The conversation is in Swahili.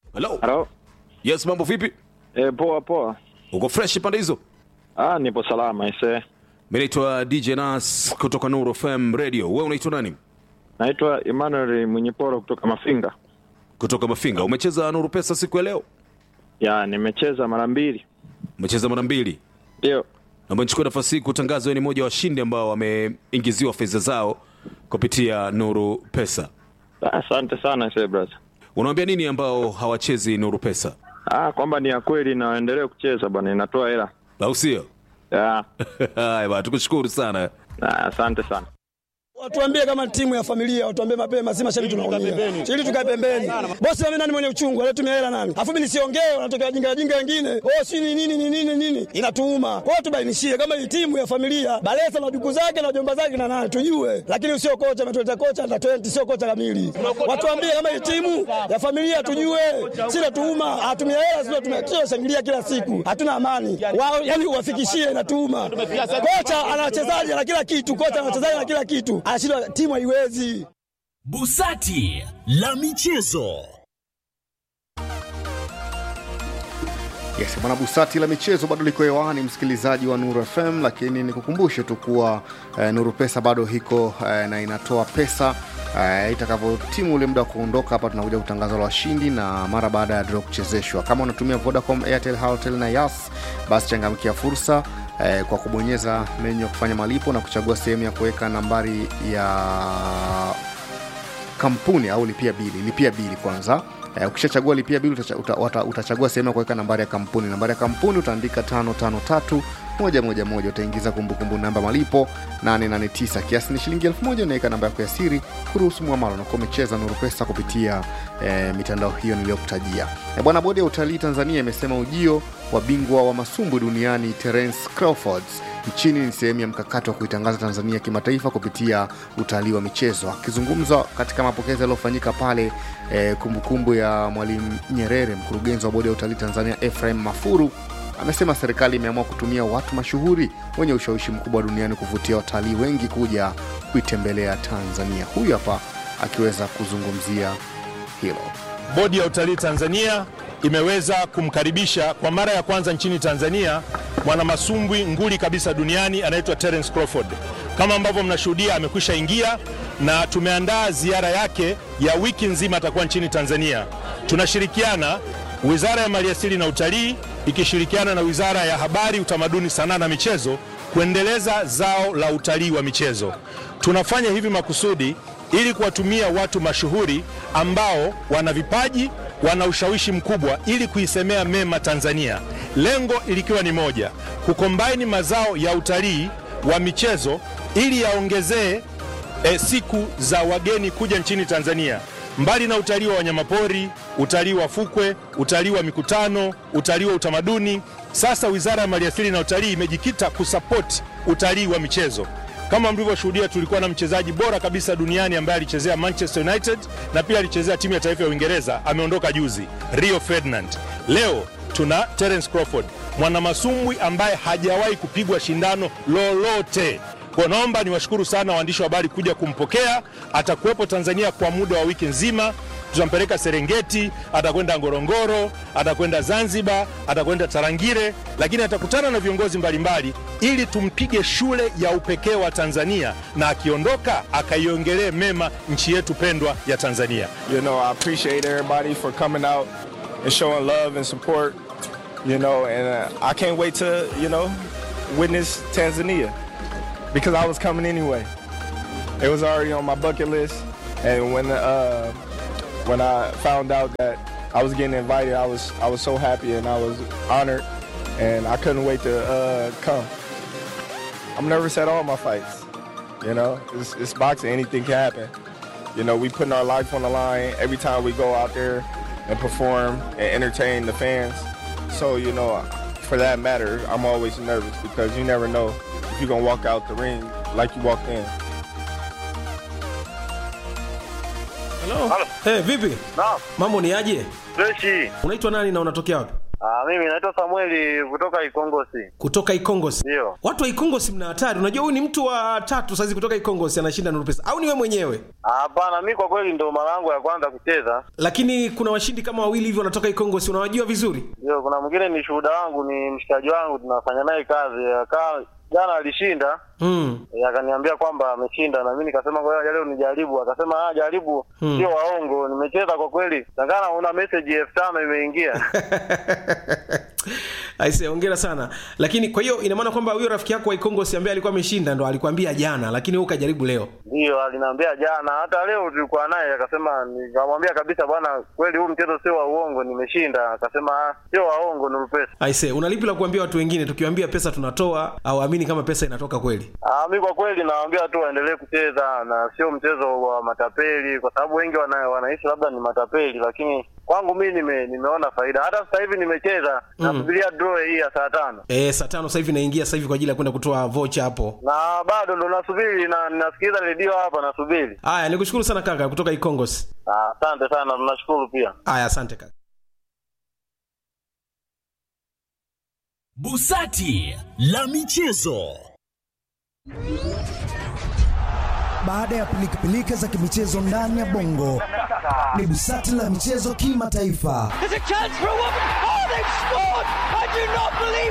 Hello. Halo. Yes, mambo vipi? E, poa poa. Uko fresh pande hizo? Ah, nipo salama ise. Mimi naitwa DJ Nas kutoka Nuru FM Radio. Wewe unaitwa nani? Naitwa Emmanuel Mwenyeporo kutoka Mafinga. Kutoka Mafinga. Umecheza Nuru Pesa siku ya leo? Ya, nimecheza mara mbili. Umecheza mara mbili. Ndio. Naomba nichukue nafasi hii kutangaza wewe ni mmoja wa washindi ambao wameingiziwa fedha zao kupitia Nuru Pesa. Ah, Asante sana ise brother. Unawaambia nini ambao hawachezi Nuru Pesa? Ah, kwamba ni ya kweli na waendelee kucheza bwana, inatoa hela. Au sio? Ya. Haya bwana, tukushukuru sana. Ah, asante sana. Watuambie kama timu ya familia, watuambie mapema, si mashabiki tunaumia. Ili tukae pembeni. Bosi mimi nani mwenye uchungu, anatumia hela nani? Afu mimi nisiongee, wanatokea wajinga wajinga wengine. Oh, si ni nini ni nini nini? Inatuuma. Kwa hiyo tubainishie kama hii timu ya familia, Balesa na duku zake na jomba zake na nani tujue. Lakini sio kocha ametuleta kocha na 20 sio kocha kamili. Watuambie kama hii timu ya familia tujue. Si natuuma, atumia hela sio tumia shangilia kila siku. Hatuna amani. Wao yani uwafikishie inatuuma. Kocha ana wachezaji na kila kitu, kocha ana wachezaji na kila kitu. Anashindwa timu haiwezi. Busati la michezo. Yes, bwana Busati la michezo bado liko hewani, msikilizaji wa Nuru FM, lakini nikukumbushe tu kuwa eh, Nuru Pesa bado iko eh, na inatoa pesa eh, itakavyotimu ule muda wa kuondoka hapa, tunakuja kutangaza la washindi na mara baada ya draw kuchezeshwa. Kama unatumia Vodacom, Airtel, Halotel na Yas, basi changamkia fursa eh, kwa kubonyeza menyu ya kufanya malipo na kuchagua sehemu ya kuweka nambari ya kampuni au lipia bili lipia bili kwanza Eh, ukishachagua lipia bili utacha, uta, uta, utachagua sehemu ya kuweka nambari ya kampuni nambari ya kampuni utaandika tano tano tatu moja moja moja utaingiza kumbukumbu namba malipo 889 kiasi ni shilingi elfu moja unaweka namba yako ya siri kuruhusu mwamalo na kuwa umecheza nuru pesa kupitia eh, mitandao hiyo niliyokutajia eh, bwana bodi ya utalii tanzania imesema ujio wa bingwa wa masumbwi duniani terence crawfords nchini ni sehemu ya mkakati wa kuitangaza tanzania kimataifa kupitia utalii wa michezo akizungumza katika mapokezi yaliyofanyika pale eh, kumbukumbu ya mwalimu nyerere mkurugenzi wa bodi ya utalii tanzania efraim mafuru amesema serikali imeamua kutumia watu mashuhuri wenye ushawishi mkubwa duniani kuvutia watalii wengi kuja kuitembelea tanzania huyu hapa akiweza kuzungumzia hilo Bodi ya utalii Tanzania imeweza kumkaribisha kwa mara ya kwanza nchini Tanzania mwanamasumbwi nguli kabisa duniani anaitwa Terence Crawford. Kama ambavyo mnashuhudia, amekwisha ingia na tumeandaa ziara yake ya wiki nzima, atakuwa nchini Tanzania. Tunashirikiana Wizara ya Maliasili na Utalii ikishirikiana na Wizara ya Habari, Utamaduni, Sanaa na Michezo kuendeleza zao la utalii wa michezo. Tunafanya hivi makusudi ili kuwatumia watu mashuhuri ambao wana vipaji, wana ushawishi mkubwa ili kuisemea mema Tanzania. Lengo ilikiwa ni moja, kukombaini mazao ya utalii wa michezo ili yaongezee e, siku za wageni kuja nchini Tanzania. Mbali na utalii wa wanyamapori, utalii wa fukwe, utalii wa mikutano, utalii wa utamaduni, sasa Wizara ya Maliasili na Utalii imejikita kusapoti utalii wa michezo. Kama mlivyoshuhudia, tulikuwa na mchezaji bora kabisa duniani ambaye alichezea Manchester United na pia alichezea timu ya taifa ya Uingereza, ameondoka juzi, Rio Ferdinand. Leo tuna Terence Crawford, mwanamasumbwi ambaye hajawahi kupigwa shindano lolote. Kwa naomba niwashukuru sana waandishi wa habari kuja kumpokea. Atakuwepo Tanzania kwa muda wa wiki nzima. Tutampeleka Serengeti, atakwenda Ngorongoro, atakwenda Zanzibar, atakwenda Tarangire, lakini atakutana na viongozi mbalimbali ili tumpige shule ya upekee wa Tanzania, na akiondoka akaiongelee mema nchi yetu pendwa ya Tanzania. You know, I appreciate everybody for coming out and showing love and support. You know, and uh, I can't wait to, you know, witness Tanzania because I was coming anyway. It was already on my bucket list, and when uh, when I found out that I was getting invited, I was I was so happy and I was honored, and I couldn't wait to uh, come. I'm nervous at all my fights. You know, it's, it's boxing. Anything can happen. You know, we putting our life on the line every time we go out there and perform and entertain the fans. So, you know, for that matter, I'm always nervous because you never know if you're going to walk out the ring like you walked in. Hello. Hey, vipi? Naam, Mambo ni aje? freshi. Unaitwa nani na unatokea wapi? Ah, mimi naitwa Samueli kutoka Ikongosi. kutoka Ikongosi. Ndio. Watu wa Ikongosi mna hatari. Unajua huyu ni mtu wa tatu saizi kutoka Ikongosi anashinda Nuru Pesa, au ni wewe mwenyewe? Ah, Hapana, mi kwa kweli ndo mara yangu ya kwanza kucheza. Lakini kuna washindi kama wawili hivi wanatoka Ikongosi, unawajua vizuri? Ndio, kuna mwingine ni shuhuda wangu, ni mshikaji wangu, tunafanya naye kazi. Akaa jana alishinda Mm. Eh, akaniambia kwamba ameshinda na mimi nikasema ngoja leo nijaribu. Akasema ah, jaribu, Hmm. sio waongo. Nimecheza kwa kweli, tangana una message elfu tano imeingia. Aise, hongera sana. Lakini kwa hiyo ina maana kwamba huyo rafiki yako wa Ikongosi ambaye alikuwa ameshinda ndo alikwambia jana, lakini wewe ukajaribu leo. Ndio, aliniambia jana, hata leo tulikuwa naye, akasema, nikamwambia kabisa, bwana, kweli huu mchezo sio wa uongo, nimeshinda. Akasema ah, sio waongo, ni pesa. Aise, una lipi la kuambia watu wengine tukiwaambia pesa tunatoa au amini kama pesa inatoka kweli? Ah, mi kwa kweli nawaambia tu waendelee kucheza na sio mchezo wa matapeli, kwa sababu wengi wana, wanaishi labda ni matapeli, lakini kwangu mi nime, nimeona faida. Hata sasa hivi nimecheza Mm. nasubiria draw hii ya saa tano Eh, saa tano sasa hivi naingia sasa hivi kwa ajili ya kwenda kutoa vocha hapo. na bado ndo nasubiri na ninasikiliza redio hapa nasubiri. Haya, nikushukuru sana kaka kutoka Ikongosi. Ah, Asante sana, tunashukuru pia. Haya, asante kaka. Busati la michezo. Baada ya pilikapilika za kimichezo ndani ya bongo, ni busati la michezo kimataifa. There's a chance for a woman. Oh, they've scored! I do not believe